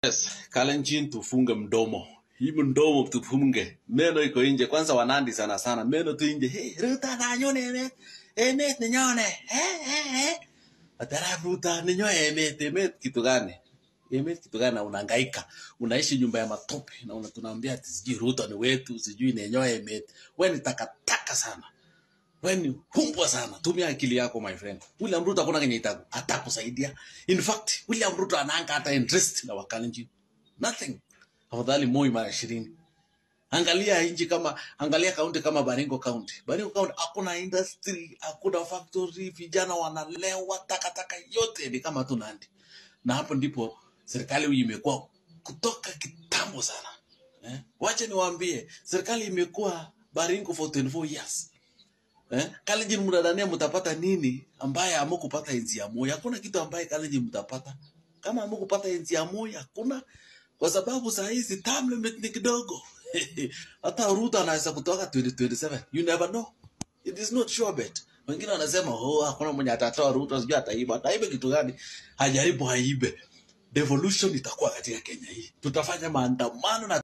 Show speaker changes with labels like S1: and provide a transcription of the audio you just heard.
S1: Yes, Kalenjin tufunge mdomo. Hii mdomo tufunge. Meno iko nje. Kwanza wanandi sana sana. Meno tu nje. Hey, Ruta na nyone emet. Emet ni nyone. Eh, eh, eh. Atara Ruta ni nyone emet. Emet kitu gani? Emet kitu gani na unahangaika. Unaishi nyumba ya matope na una tunaambia ati sijui Ruta ni wetu, sijui ni nyoe emet. Wewe ni takataka sana. Wewe ni humbwa sana. Tumia akili yako my friend. William Ruto hakuna kenye itaku atakusaidia. In fact, William Ruto anaanga hata interest na Wakalenjin. Nothing. Afadhali Moi mara ishirini. Angalia nchi kama angalia kaunti kama Baringo County. Baringo County hakuna industry, hakuna factory, vijana wanalewa, takataka yote ni kama tu Nandi. Na hapo ndipo serikali hii imekuwa kutoka kitambo sana. Eh? Wacha niwaambie, serikali imekuwa Baringo for 24 years. Eh? Kalenjin mnadhania mtapata nini ambaye hamukupata enzi ya Moi? Hakuna kitu ambaye Kalenjin mtapata. Kama hamukupata enzi ya Moi hakuna kwa sababu saa hizi term limit ni kidogo. Hata Ruto anaweza kutoka 2027. You never know. It is not sure bet. Wengine wanasema oh, hakuna mwenye atatoa Ruto, sijui ataiba. Ataiba kitu gani? Hajaribu aibe. Devolution itakuwa katika Kenya hii. Tutafanya maandamano na